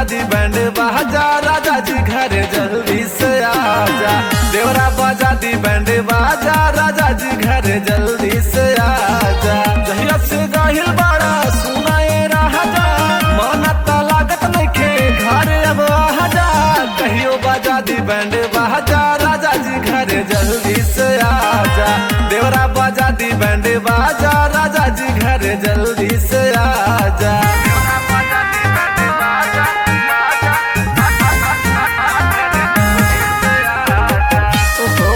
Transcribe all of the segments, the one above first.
दी band बाजा राजा जी घर जल्दी से आजा देवरा बजा दी बैंड बाजा राजा जी घर जल्दी से आजा जहिया से गाहिल बाड़ा सुनाए राजा माना ता लागत नइखे घर अब आजा कहियो बजा दी बैंड बाजा राजा जी घर जल्दी से आजा देवरा बजा दी बैंड बाजा राजा जी घर जल्दी से आजा देवरा बजा दी बैंड बाजा, ओहो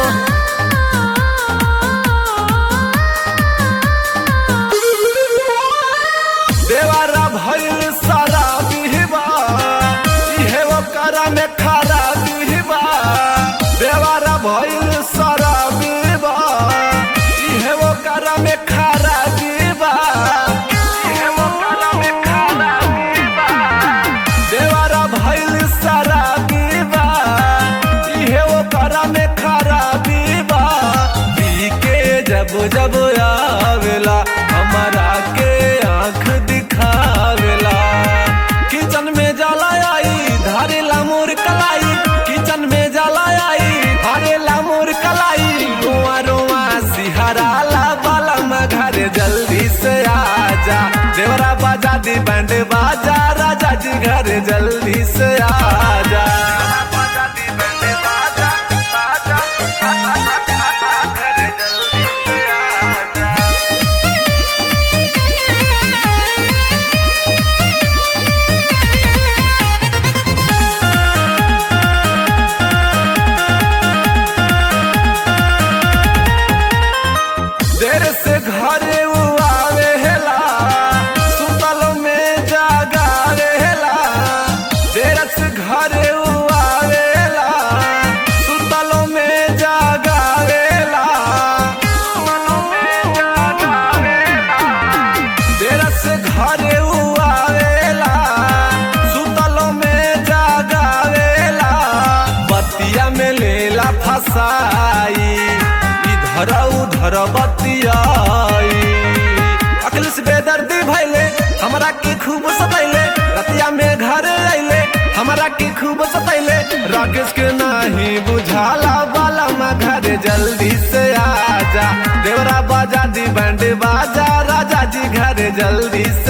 देवारा भइल सारा बिहबा इहे ओकरा में खारा बिहबा देवारा भइल सारा बिहबा इहे ओकरा में खारा बिहबा इहे ओकरा में खारा बिहबा देवारा भइल सारा बिहबा इहे ओकरा में खारा बिहबा पी के जब जब आवेला हमारा के आंख दिखावेला किचन में जाला आई धारेला मोर कलाई किचन में जाला आई धारेला मोर कलाई रोआ रोआ सिहराला बाला घर जल्दी से आजा देवरा बाजा दी बैंड बाजा राजा जी घर जल्दी से आजा बाजा दी बैंड बाजा बाजा घर जल्दी से आजा देर से घरे उ आवेला सुतल में जागावेला देर से घरे उ आवेला सुतल में जागावेला देर से घरे उ आवेला सुतल में जागावेला बतिया में लेला फसाई इधर उधर बतियाई अखिल से बेदर्दी भैले हमरा के खूब सतैले रतिया में घर अइले हमरा के खूब सतैले राकेश के नाही बुझाला बाला मा घर जल्दी से आजा देवरा बाजा दी बैंड बाजा राजा जी घर जल्दी से